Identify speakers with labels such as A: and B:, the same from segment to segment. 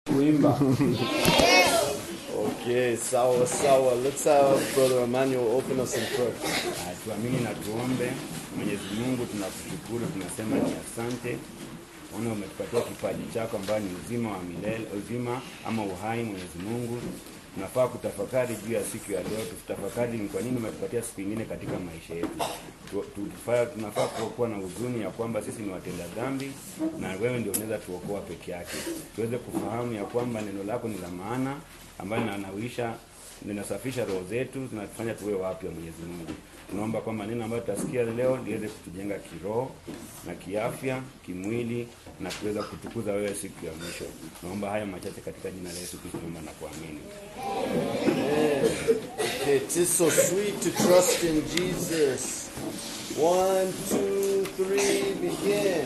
A: kuimba okay sawa sawa let's have brother emmanuel open us in prayer
B: Ah, tuamini na tuombe. Mwenyezi Mungu, tunakushukuru, tunasema ni asante ona umetupatia kipaji chako ambayo ni uzima wa milele, uzima ama uhai. Mwenyezi Mungu, tunafaa kutafakari juu ya siku ya leo, tutafakari ni kwa nini umetupatia siku ingine katika maisha yetu. Tu- tufaa- Tunafaa kuwa na huzuni ya kwamba sisi ni watenda dhambi na wewe ndio unaweza tuokoa peke yake, tuweze kufahamu ya kwamba neno lako ni la maana ambayo linanawisha linasafisha roho zetu, zinatufanya tuwe wapya. Mwenyezi Mungu, tunaomba kwamba neno ambayo tutasikia leo liweze kutujenga kiroho na kiafya, kimwili na kuweza kutukuza wewe siku ya mwisho. Naomba haya machache katika jina la Yesu Kristo, naomba na kuamini.
A: okay it is so sweet to trust in jesus one two three begin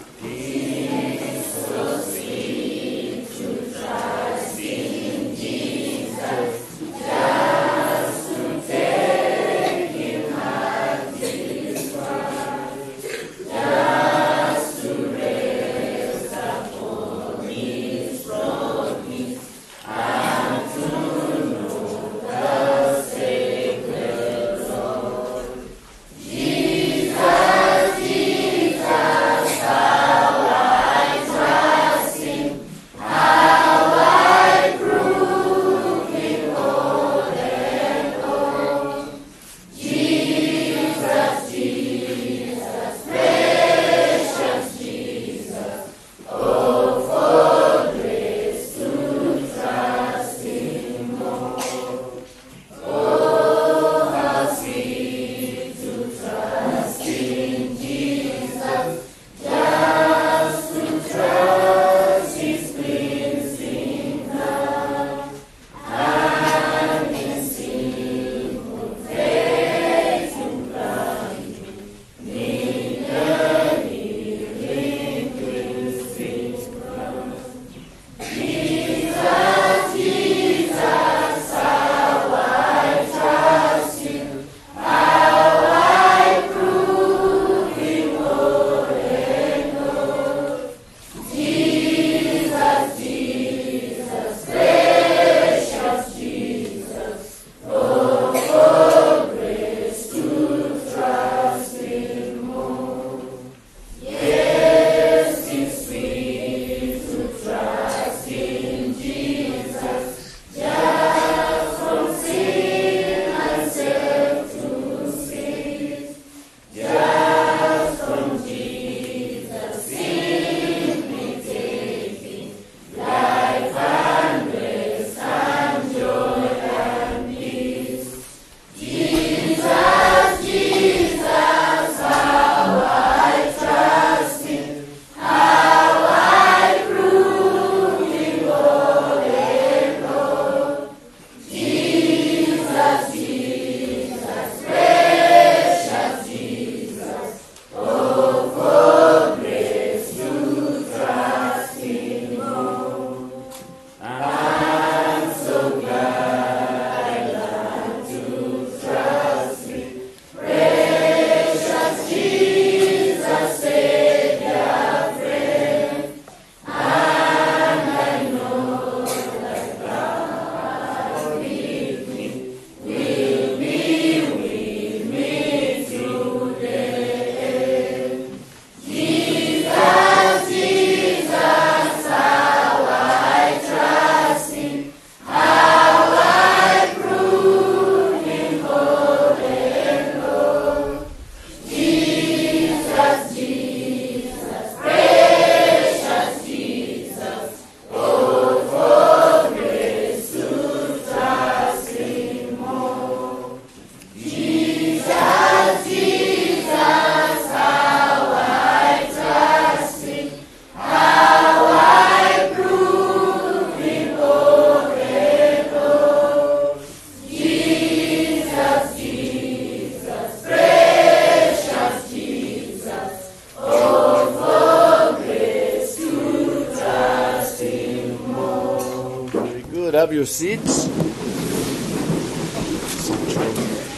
A: very good have your seats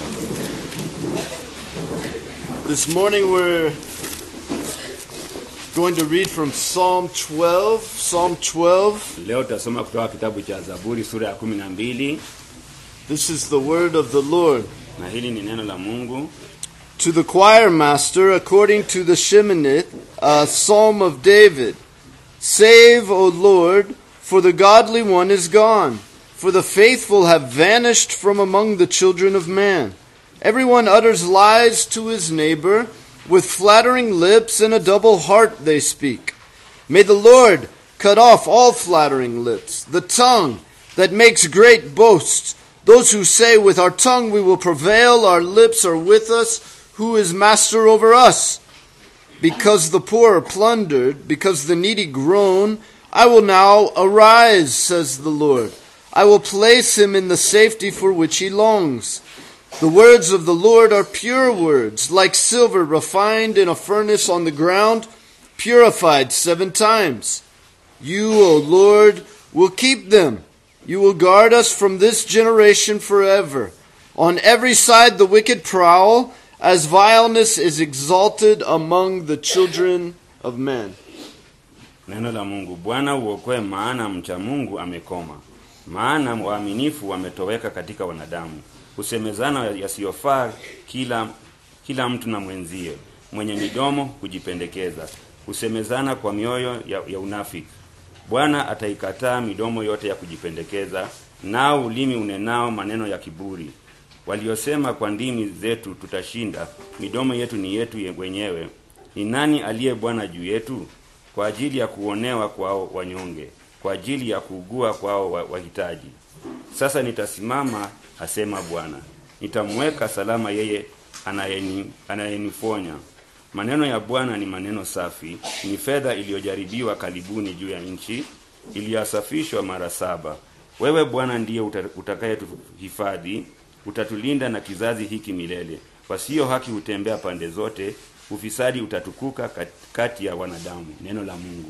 A: this morning we're going to read from Psalm 12. Psalm 12.
B: Leo tutasoma kutoka kitabu cha Zaburi sura ya kumi na mbili
A: This is the word of the Lord.
B: na hili ni neno la Mungu.
A: To the choir master, according to the Sheminith, a psalm of David. Save, O Lord, for the godly one is gone, for the faithful have vanished from among the children of man. Everyone utters lies to his neighbor, with flattering lips and a double heart they speak. May the Lord cut off all flattering lips, the tongue that makes great boasts. Those who say, With our tongue we will prevail, our lips are with us, who is master over us? Because the poor are plundered, because the needy groan, I will now arise, says the Lord. I will place him in the safety for which he longs. The words of the Lord are pure words, like silver refined in a furnace on the ground, purified seven times. You, O Lord, will keep them. You will guard us from this generation forever. On every side the wicked prowl, as vileness is exalted among the children of men.
B: Neno la Mungu. Bwana uokoe, maana mcha Mungu amekoma, maana waaminifu wametoweka katika wanadamu. Husemezana yasiyofaa kila kila mtu na mwenzie, mwenye midomo hujipendekeza, husemezana kwa mioyo ya, ya unafiki. Bwana ataikataa midomo yote ya kujipendekeza, nao ulimi unenao maneno ya kiburi. Waliosema kwa ndimi zetu tutashinda, midomo yetu ni yetu ye- wenyewe. Ni nani aliye Bwana juu yetu? Kwa ajili ya kuonewa kwao wanyonge, kwa ajili ya kuugua kwao wa- wahitaji. Sasa nitasimama, asema Bwana, nitamweka salama yeye anayeni, anayenifonya. Maneno ya Bwana ni maneno safi, ni fedha iliyojaribiwa karibuni juu ya nchi, iliyosafishwa mara saba. Wewe Bwana ndiye uta- utakayetuhifadhi, utatulinda na kizazi hiki milele. Wasio haki hutembea pande zote, ufisadi utatukuka kat- kati ya wanadamu. Neno la Mungu.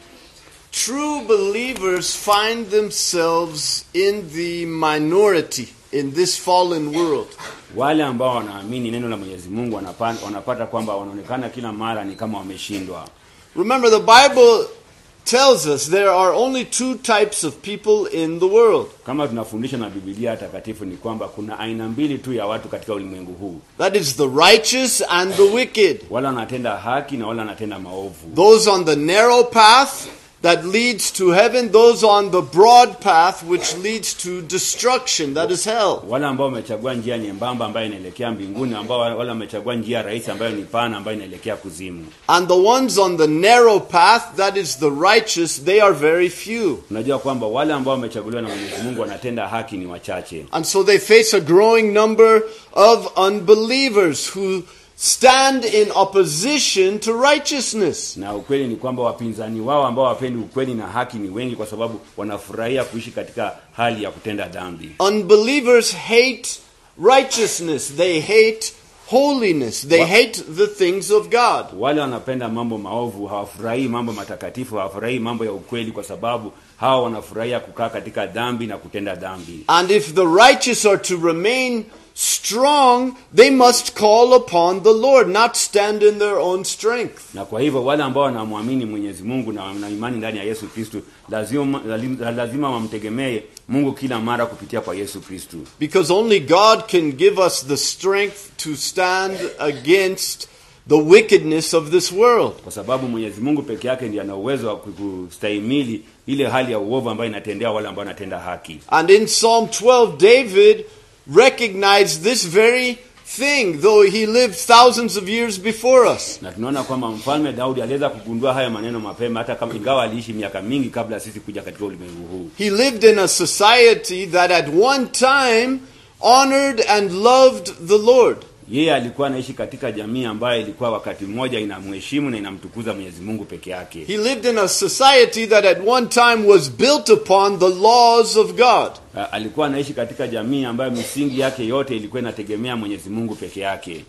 A: True believers find themselves in the minority in this fallen world.
B: Wale ambao wanaamini neno la Mwenyezi Mungu wanapa- wanapata kwamba wanaonekana kila mara ni kama wameshindwa.
A: Remember, the Bible tells us there are only two types of people in the world
B: Kama tunafundishwa na Biblia takatifu ni kwamba kuna aina mbili tu ya watu katika ulimwengu huu,
A: that is, the righteous and the wicked.
B: wale wanatenda haki na wale wanatenda maovu,
A: Those on the narrow path that leads to heaven, those on the broad path which leads to destruction, that is hell.
B: wale ambao wamechagua njia nyembamba ambayo inaelekea mbinguni, ambao wale wamechagua njia rahisi ambayo ni pana ambayo inaelekea kuzimu.
A: And the ones on the narrow path, that is the righteous, they are very few.
B: Unajua kwamba wale ambao wamechaguliwa na Mwenyezi Mungu wanatenda haki ni wachache,
A: And so they face a growing number of unbelievers who stand in opposition to righteousness.
B: na ukweli ni kwamba wapinzani wao ambao wapendi ukweli na haki ni wengi, kwa sababu wanafurahia kuishi katika hali ya kutenda dhambi.
A: Unbelievers hate righteousness, they hate holiness, they
B: What?
A: hate the things of God.
B: Wale wanapenda mambo maovu hawafurahii mambo matakatifu, hawafurahii mambo ya ukweli, kwa sababu hawa wanafurahia kukaa katika dhambi na kutenda dhambi.
A: And if the righteous are to remain strong, they must call upon the Lord, not stand in their own strength.
B: Na kwa hivyo wale ambao wanamwamini Mwenyezi Mungu na wana imani ndani ya Yesu Kristo lazima, lazima wamtegemee Mungu kila mara kupitia kwa Yesu Kristo,
A: Because only God can give us the strength to stand against the wickedness of this world.
B: kwa sababu Mwenyezi Mungu peke yake ndiye ana uwezo wa kustahimili ile hali ya uovu ambayo inatendea wale ambao wanatenda haki.
A: And in Psalm 12, David recognized this very thing, though he lived thousands of years before us.
B: Na tunaona kwamba mfalme Daudi aliweza kugundua haya maneno mapema, hata kama ingawa aliishi miaka mingi kabla sisi kuja katika ulimwengu huu.
A: He lived in a society that at one time honored and loved the Lord.
B: Yeye alikuwa anaishi katika jamii ambayo ilikuwa wakati mmoja inamheshimu na inamtukuza Mwenyezi Mungu peke yake.
A: He lived in a society that at one time was built upon the laws of God.
B: A- Alikuwa anaishi katika jamii ambayo misingi yake yote ilikuwa inategemea Mwenyezi Mungu peke yake.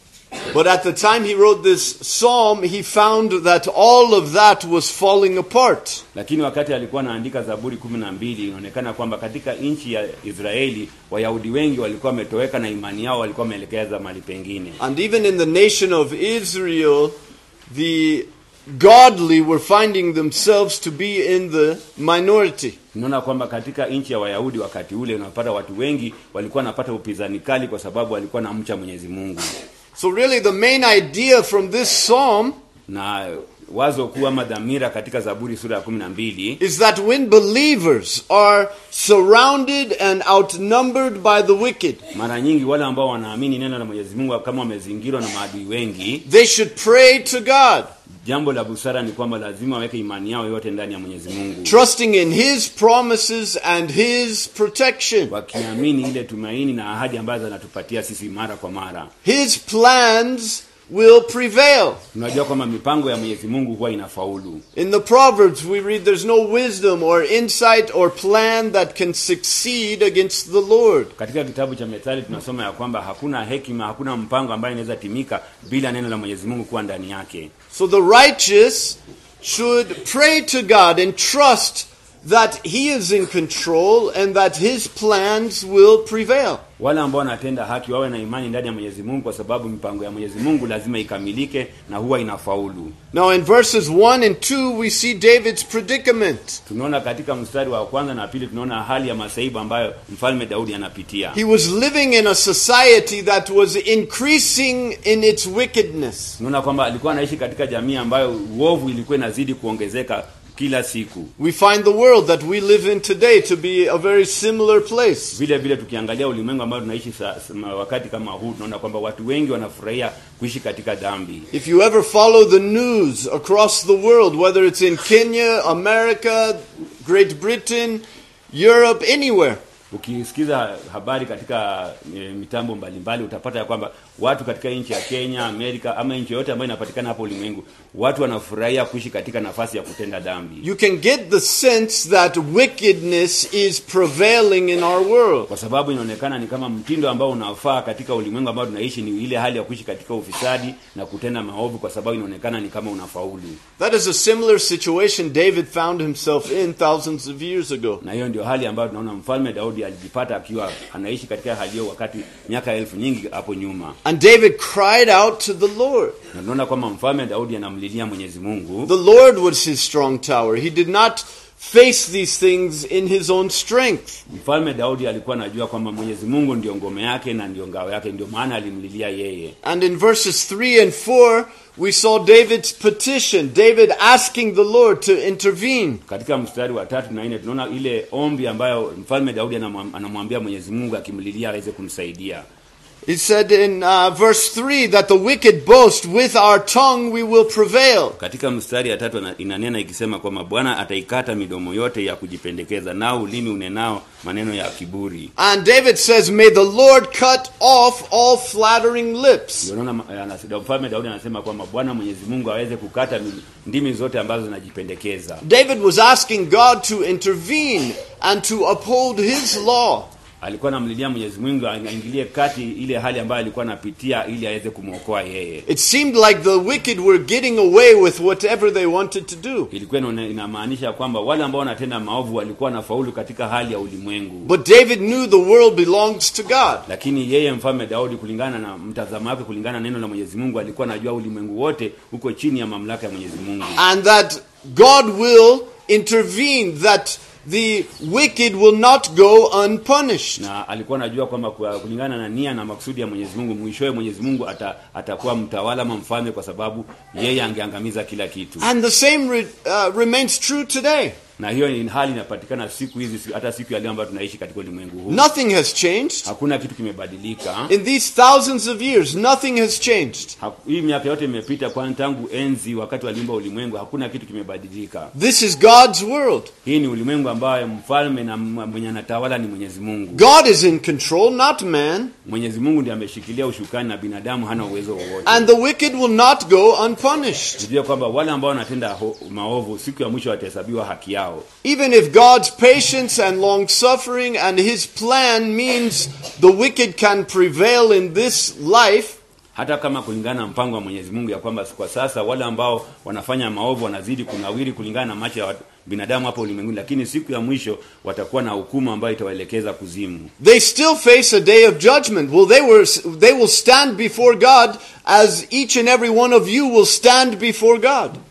A: But at the time he wrote this psalm, he found that all of that was falling apart.
B: Lakini wakati alikuwa anaandika Zaburi kumi na mbili inaonekana kwamba katika nchi ya Israeli Wayahudi wengi walikuwa wametoweka na imani yao walikuwa wameelekeza mahali pengine.
A: And even in the nation of Israel, the godly were finding themselves to be in the minority.
B: tunaona kwamba katika nchi ya wayahudi wakati ule unapata watu wengi walikuwa wanapata upinzani kali kwa sababu walikuwa na mcha mwenyezi mungu
A: So, really, the main idea from this psalm
B: na wazo kuu ama dhamira katika zaburi sura ya kumi na mbili
A: is that when believers are surrounded and outnumbered by the wicked,
B: mara nyingi wale ambao wanaamini neno la mwenyezi mungu kama wamezingirwa na maadui wengi
A: they should pray to God,
B: jambo la busara ni kwamba lazima waweke imani yao yote ndani ya mwenyezi mungu
A: trusting in His promises and His protection.
B: wakiamini ile tumaini na ahadi ambazo anatupatia sisi mara kwa mara
A: His plans will prevail.
B: tunajua kwamba mipango ya mwenyezi mungu huwa inafaulu
A: In the Proverbs, we read there's no wisdom or insight or plan that can succeed against the Lord.
B: katika kitabu cha methali tunasoma ya kwamba hakuna hekima hakuna mpango ambayo inaweza timika bila neno la mwenyezi mungu kuwa ndani yake
A: So the righteous should pray to God and trust that He is in control and that His plans will prevail.
B: wale ambao wanatenda haki wawe na imani ndani ya mwenyezi mungu kwa sababu mipango ya mwenyezi mungu lazima ikamilike na huwa inafaulu
A: Now, in verses 1 and 2, we see David's predicament.
B: tunaona katika mstari wa kwanza na pili tunaona hali ya masaibu ambayo mfalme daudi anapitia
A: He was living in a society that was increasing in its wickedness.
B: tunaona kwamba alikuwa anaishi katika jamii ambayo uovu ilikuwa inazidi kuongezeka kila siku
A: We find the world that we live in today to be a very similar place.
B: vile vile tukiangalia ulimwengu ambao tunaishi sa, sa, wakati kama huu tunaona kwamba watu wengi wanafurahia kuishi katika dhambi
A: If you ever follow the news across the world, whether it's in Kenya, America, Great Britain, Europe, anywhere,
B: ukisikiza habari katika e, mitambo mbalimbali utapata ya kwamba watu katika nchi ya kenya amerika ama nchi yoyote ambayo inapatikana hapo ulimwengu watu wanafurahia kuishi katika nafasi ya kutenda dhambi
A: you can get the sense that wickedness is prevailing in our world.
B: kwa sababu inaonekana ni kama mtindo ambao unafaa katika ulimwengu ambao tunaishi ni ile hali ya kuishi katika ufisadi na kutenda maovu kwa sababu inaonekana ni kama unafaulu
A: That is a similar situation David found himself in thousands of years ago.
B: na hiyo ndio hali ambayo tunaona mfalme daudi alijipata akiwa anaishi katika hali hiyo wakati miaka elfu nyingi hapo nyuma
A: And David cried out to the Lord.
B: na tunaona kwamba mfalme daudi anamlilia mwenyezi mungu
A: The Lord was his strong tower. He did not face these things in his own strength.
B: mfalme daudi alikuwa anajua kwamba mwenyezi mungu ndio ngome yake na ndio ngao yake ndio maana alimlilia yeye
A: And in verses 3 and 4, we saw David's petition, David asking the Lord to intervene.
B: katika mstari wa tatu na nne tunaona ile ombi ambayo mfalme daudi anamwam- anamwambia mwenyezi mungu akimlilia aweze kumsaidia
A: He said in uh, verse 3 that the wicked boast, with our tongue we will prevail.
B: katika mstari ya tatu ana- inanena ikisema kwamba bwana ataikata midomo yote ya kujipendekeza nao ulimi unenao maneno ya kiburi
A: And David says, May the Lord cut off all flattering lips.
B: ndio naona ma- anas- mfalme daudi anasema kwamba bwana mwenyezi mungu aweze kukata mi- ndimi zote ambazo zinajipendekeza
A: David was asking God to intervene and to uphold his law.
B: alikuwa anamlilia mwenyezi mungu aingilie kati ile hali ambayo alikuwa anapitia ili aweze kumwokoa yeye
A: It seemed like the wicked were getting away with whatever they wanted to do.
B: ilikuwa inaone- inamaanisha kwamba wale ambao wanatenda maovu walikuwa wanafaulu katika hali ya ulimwengu
A: But David knew the world belongs to God.
B: lakini yeye mfalme daudi kulingana na mtazamo wake kulingana na neno la mwenyezi mungu alikuwa anajua ulimwengu wote uko chini ya mamlaka ya mwenyezi mungu
A: And that God will intervene, that the wicked will not go unpunished.
B: na alikuwa anajua kwamba kwa- kulingana na nia na makusudi ya mwenyezi mungu mwishowe mwenyezi mungu ata, atakuwa mtawala ama mfalme kwa sababu yeye angeangamiza kila kitu
A: And the same re, uh, remains true today.
B: na hiyo ni hali inapatikana siku hizi si- hata siku ya leo ambayo tunaishi katika ulimwengu huu
A: Nothing has changed.
B: hakuna kitu kimebadilika
A: In these thousands of years, nothing has changed.
B: Haku- hii miaka yote imepita kwani tangu enzi wakati waliumba ulimwengu hakuna kitu kimebadilika
A: This is God's world.
B: hii ni ulimwengu ambayo mfalme na m- mwenye anatawala ni mwenyezi mungu
A: God is in control, not man.
B: mwenyezi mungu ndiye ameshikilia ushukani na binadamu hana uwezo wowote
A: And the wicked will not go unpunished.
B: tujue kwamba wale ambao wanatenda ho- maovu siku ya mwisho watahesabiwa haki yao
A: Even if God's patience and long suffering and his plan means the wicked can prevail in this life,
B: hata kama kulingana na mpango wa mwenyezi mungu ya kwamba kwa sasa wale ambao wanafanya maovu wanazidi kunawiri kulingana na macho ya watu- binadamu hapo ulimwenguni lakini siku ya mwisho watakuwa na hukumu ambayo itawaelekeza kuzimu
A: they still face a day of judgment. Well, they were they will stand before God as each and every one of you will stand before God.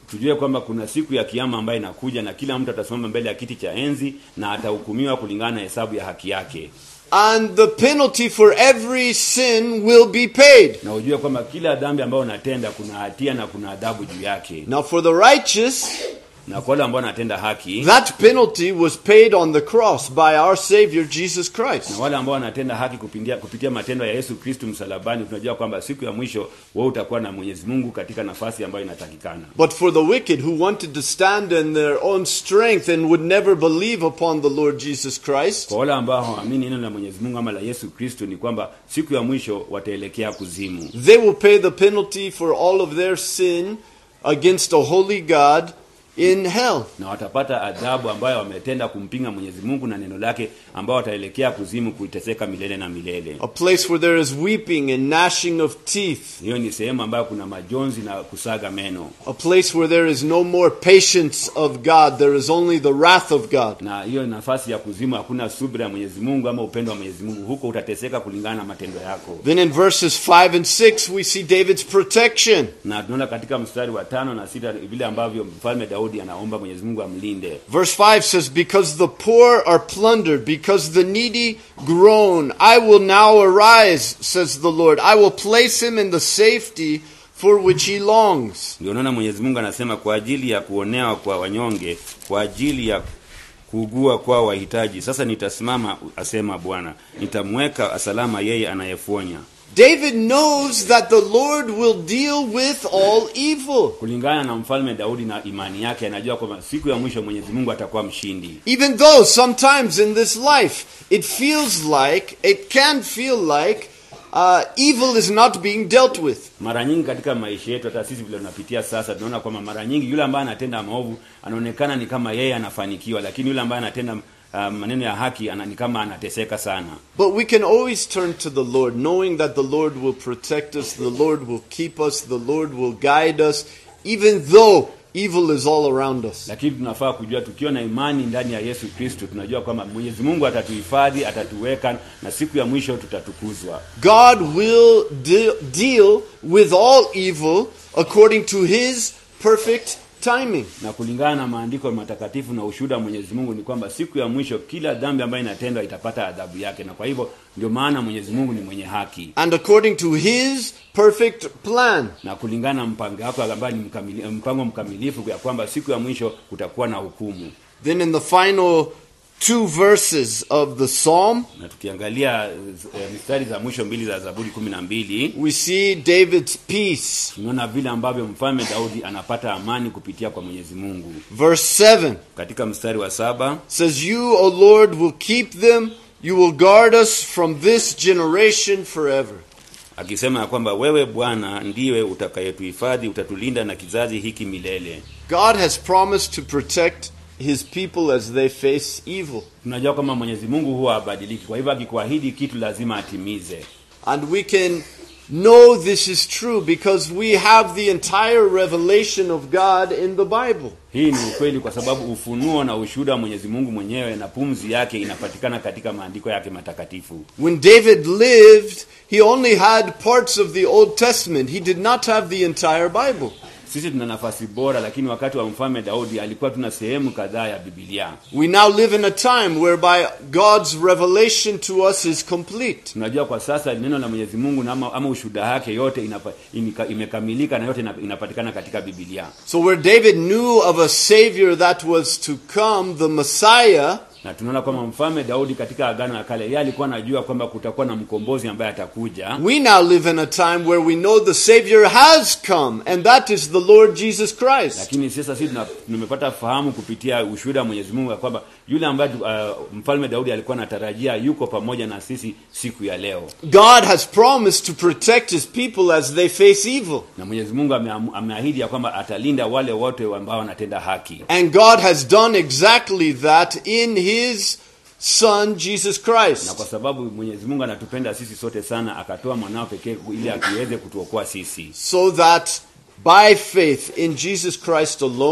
B: tujue kwamba kuna siku ya kiama ambayo inakuja na kila mtu atasimama mbele ya kiti cha enzi na atahukumiwa kulingana na hesabu ya haki yake
A: And the penalty for every sin will be paid.
B: na ujue kwamba kila dhambi ambayo unatenda kuna hatia na kuna adhabu juu yake
A: Now, for the righteous,
B: na kwa wale ambao wanatenda haki
A: that penalty was paid on the cross by our Savior Jesus Christ.
B: na wale ambao wanatenda haki kupitia, kupitia matendo ya Yesu Kristu msalabani, tunajua kwamba siku ya mwisho wewe utakuwa na Mwenyezi Mungu katika nafasi ambayo inatakikana.
A: But for the wicked who wanted to stand in their own strength and would never believe upon the Lord Jesus Christ,
B: Kwa wale ambao hawaamini neno la Mwenyezi Mungu ama la Yesu Kristu, ni kwamba siku ya mwisho wataelekea kuzimu,
A: they will pay the penalty for all of their sin against a holy God in hell.
B: na watapata adhabu ambayo wametenda kumpinga Mwenyezi Mungu na neno lake, ambao wataelekea kuzimu kuiteseka milele na milele.
A: A place where there is weeping and gnashing of teeth.
B: Hiyo ni sehemu ambayo kuna majonzi na kusaga meno,
A: A place where there is no more patience of God. There is only the wrath of God.
B: na hiyo nafasi ya kuzimu hakuna subira ya Mwenyezi Mungu ama upendo wa Mwenyezi Mungu. Huko utateseka kulingana na matendo yako.
A: Then in verses 5 and 6, we see David's protection.
B: na tunaona katika mstari wa tano na sita vile ambavyo mfalme Daudi anaomba Mwenyezi Mungu amlinde.
A: Verse 5 says, Because the poor are plundered, because the needy groan, I will now arise, says the Lord. I will place him in the safety for which he longs.
B: Ndio unaona Mwenyezi Mungu anasema kwa ajili ya kuonewa kwa wanyonge, kwa ajili ya kuugua kwa wahitaji, sasa nitasimama, asema Bwana, nitamweka salama yeye anayefonya.
A: David knows that the Lord will deal with all evil.
B: Kulingana na mfalme Daudi na imani yake, anajua kwamba siku ya mwisho Mwenyezi Mungu atakuwa mshindi.
A: Even though sometimes in this life it feels like, it can feel like, uh, evil is not being dealt with.
B: Mara nyingi katika maisha yetu, hata sisi vile tunapitia sasa, tunaona kwamba mara nyingi yule ambaye anatenda maovu anaonekana ni kama yeye anafanikiwa, lakini yule ambaye anatenda uh, maneno ya haki ana, ni kama anateseka sana.
A: But we can always turn to the Lord, knowing that the Lord will protect us, the Lord will keep us, the Lord will guide us, even though evil is all around us.
B: Lakini tunafaa kujua, tukiwa na imani ndani ya Yesu Kristo, tunajua kwamba Mwenyezi Mungu atatuhifadhi, atatuweka na siku ya mwisho tutatukuzwa.
A: God will de- deal with all evil according to His perfect timing.
B: Na kulingana na maandiko matakatifu na ushuhuda wa Mwenyezi Mungu ni kwamba siku ya mwisho kila dhambi ambayo inatendwa itapata adhabu yake, na kwa hivyo ndio maana Mwenyezi Mungu ni mwenye haki
A: And according to His perfect plan.
B: na kulingana na mpango wake ambayo ni mkamili, mpango mkamilifu ya kwamba siku ya mwisho kutakuwa na hukumu.
A: Then in the final two verses of the psalm,
B: Na tukiangalia eh, mistari za mwisho mbili za Zaburi kumi na mbili
A: we see David's peace.
B: tunaona vile ambavyo mfalme Daudi anapata amani kupitia kwa Mwenyezi Mungu.
A: Verse 7
B: Katika mstari wa saba
A: says, You, O Lord, will keep them, you will guard us from this generation forever.
B: akisema ya kwamba wewe Bwana ndiwe utakayetuhifadhi, utatulinda na kizazi hiki milele.
A: God has promised to protect his people as they face evil.
B: Tunajua kwamba Mwenyezi Mungu huwa habadiliki, kwa hivyo akikuahidi kitu lazima atimize.
A: And we can know this is true because we have the entire revelation of God in the Bible.
B: Hii ni ukweli kwa sababu ufunuo na ushuhuda wa Mwenyezi Mungu mwenyewe na pumzi yake inapatikana katika maandiko yake matakatifu.
A: When David lived, he only had parts of the Old Testament. He did not have the entire Bible.
B: Sisi tuna nafasi bora, lakini wakati wa mfalme Daudi alikuwa tuna sehemu kadhaa ya Biblia.
A: We now live in a time whereby God's revelation to us is complete.
B: Tunajua kwa sasa neno la Mwenyezi Mungu na ama, ama ushuhuda wake yote inapa, inika, imekamilika na yote ina- inapatikana katika Biblia.
A: So, where David knew of a Savior that was to come, the Messiah,
B: Na tunaona kwamba mfalme Daudi katika Agano la Kale yeye alikuwa anajua kwamba kutakuwa na mkombozi ambaye atakuja.
A: we now live in a time where we know the Savior has come, and that is the Lord Jesus Christ.
B: Lakini sasa sisi tuna- tumepata fahamu kupitia ushuhuda wa Mwenyezi Mungu ya kwamba yule ambaye uh, mfalme Daudi alikuwa anatarajia yuko pamoja na sisi siku ya leo.
A: God has promised to protect his people as they face evil.
B: na Mwenyezi Mungu ameamu- ameahidi ya kwamba atalinda wale wote ambao wanatenda haki,
A: And God has done exactly that in his Son, Jesus
B: na
A: Christ.
B: kwa sababu Mwenyezi Mungu anatupenda sisi sote sana, akatoa mwanao pekee ili akiweze kutuokoa sisi,
A: So that by faith in Jesus Christ alone,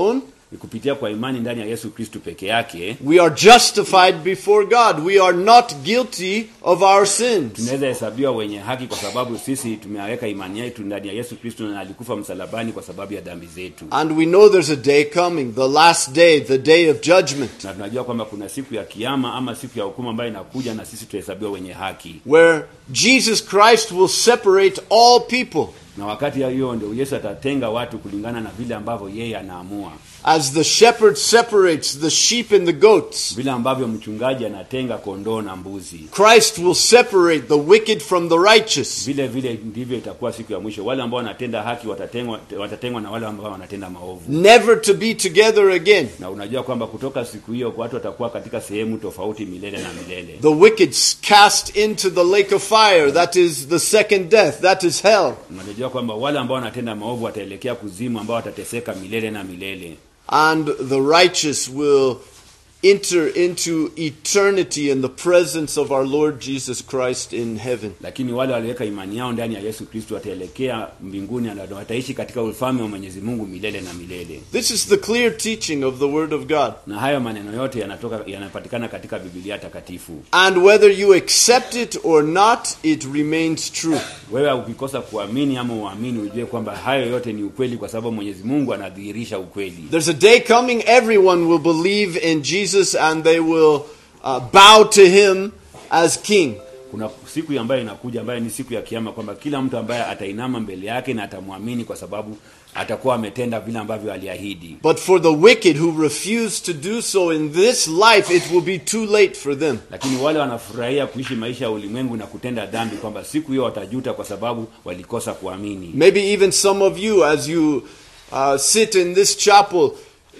B: ni kupitia kwa imani ndani ya yesu kristu peke yake
A: we are justified before God. We are not guilty of our sins.
B: tunaweza hesabiwa wenye haki kwa sababu sisi tumeweka imani yetu ndani ya yesu kristu na alikufa msalabani kwa sababu ya dhambi zetu
A: And we know there's a day coming, the last day, the day of judgment,
B: na tunajua kwamba kuna siku ya kiama ama siku ya hukumu ambayo inakuja na sisi tutahesabiwa wenye haki
A: where Jesus Christ will separate all people
B: na wakati ya hiyo ndio yesu atatenga watu kulingana na vile ambavyo yeye anaamua
A: as the shepherd separates the sheep and the goats.
B: vile ambavyo mchungaji anatenga kondoo na mbuzi
A: Christ will separate the wicked from the righteous.
B: vile vile ndivyo itakuwa siku ya mwisho wale ambao wanatenda haki watatengwa, watatengwa na wale ambao wanatenda maovu
A: never to be together again.
B: na unajua kwamba kutoka siku hiyo watu watakuwa katika sehemu tofauti milele na milele
A: The wicked cast into the lake of fire, that is the second death, that is hell.
B: unajua kwamba wale ambao wanatenda maovu wataelekea kuzimu ambao watateseka milele na milele
A: And the righteous will enter into eternity in the presence of our Lord Jesus Christ in heaven.
B: lakini wale waliweka imani yao ndani ya yesu kristo wataelekea mbinguni na wataishi katika ufalme wa mwenyezi mungu milele na milele
A: This is the clear teaching of the Word of God.
B: na hayo maneno yote yanatoka yanapatikana katika bibilia takatifu
A: And whether you accept it or not, it remains true.
B: wewe ukikosa kuamini ama uamini ujue kwamba hayo yote ni ukweli kwa sababu mwenyezi mungu anadhihirisha ukweli
A: There's a day coming, everyone will believe in Jesus and they will uh, bow to Him as King.
B: kuna siku ambayo inakuja ambayo ni siku ya kiama kwamba kila mtu ambaye atainama mbele yake na atamwamini kwa sababu atakuwa ametenda vile ambavyo aliahidi
A: But for the wicked who refuse to do so in this life, it will be too late for them.
B: lakini wale wanafurahia kuishi maisha ya ulimwengu na kutenda dhambi kwamba siku hiyo watajuta kwa sababu walikosa kuamini
A: Maybe even some of you, as you uh, sit in this chapel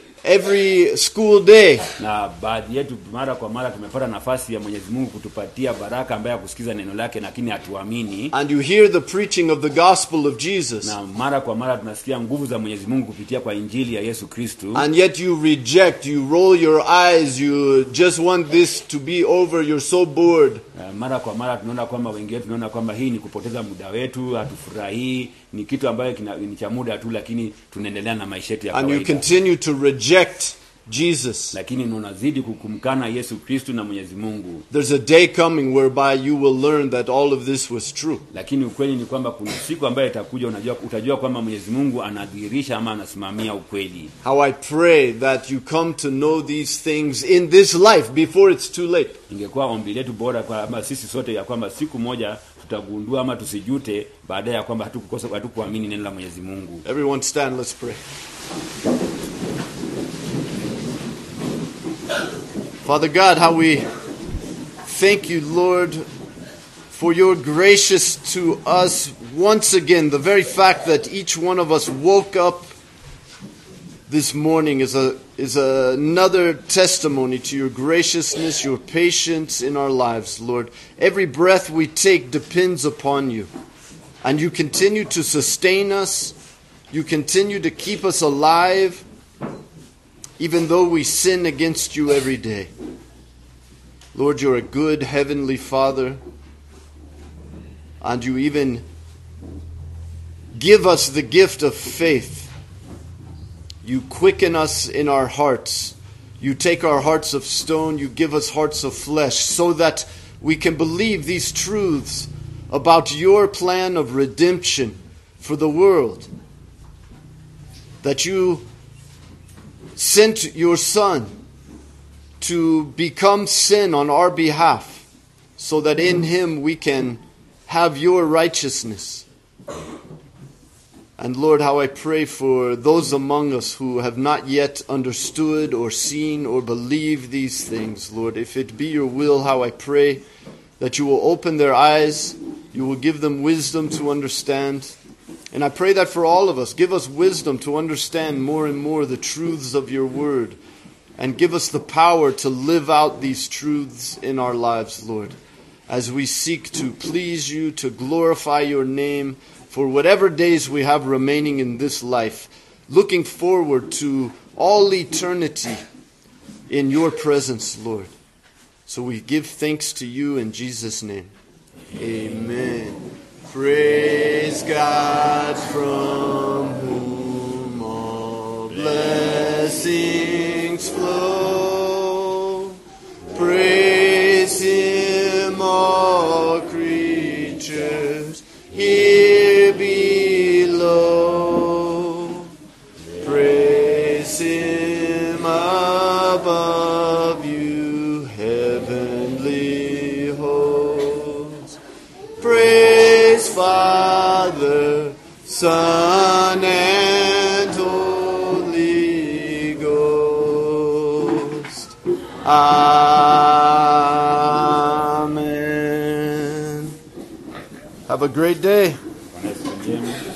A: every school day,
B: na baadhi yetu mara kwa mara tumepata nafasi ya mwenyezi mungu kutupatia baraka ambaye ya kusikiza neno lake lakini hatuamini
A: and you hear the preaching of the gospel of Jesus,
B: na mara kwa mara tunasikia nguvu za mwenyezi mungu kupitia kwa injili ya yesu kristu
A: and yet you reject, you roll your eyes, you just want this to be over, you're so bored.
B: Uh, mara kwa mara tunaona kwamba wengi wetu tunaona kwamba hii ni kupoteza muda wetu hatufurahii ni kitu ambayo kina- ni cha muda tu lakini tunaendelea na maisha yetu ya
A: And you
B: kawaida
A: continue to reject Jesus.
B: lakini unazidi kukumkana yesu kristu na mwenyezi mungu
A: There's a day coming whereby you will learn that all of this was true.
B: lakini ukweli ni kwamba kuna siku ambayo itakuja unajua utajua kwamba mwenyezi mungu anadhihirisha ama anasimamia ukweli
A: How I pray that you come to know these things in this life before it's too late.
B: ingekuwa ombi letu bora kwamba sisi sote ya kwamba siku moja tutagundua ama tusijute baadaye ya kwamba hatukukosa hatukuamini neno la mwenyezi mungu
A: Everyone stand, let's pray. Father God, how we thank you, Lord, for your gracious to us once again. The very fact that each one of us woke up this morning is a is another testimony to your graciousness, your patience in our lives, Lord. Every breath we take depends upon you. And you continue to sustain us. You continue to keep us alive, even though we sin against you every day. Lord, you're a good heavenly Father, and you even give us the gift of faith. You quicken us in our hearts. You take our hearts of stone, you give us hearts of flesh, so that we can believe these truths about your plan of redemption for the world. That you sent your Son to become sin on our behalf, so that in him we can have your righteousness. And Lord, how I pray for those among us who have not yet understood or seen or believed these things, Lord. If it be your will, how I pray that you will open their eyes, you will give them wisdom to understand. And I pray that for all of us, give us wisdom to understand more and more the truths of your word, and give us the power to live out these truths in our lives, Lord, as we seek to please you, to glorify your name for whatever days we have remaining in this life, looking forward to all eternity in your presence, Lord. So we give thanks to you in Jesus' name. Amen. Praise God from whom all blessings blessings flow. Praise him, all creatures here below. Praise him above you, heavenly hosts. Praise Father, Son, and Holy Ghost. Amen. Have a great day.
B: Bwana Yesu njema.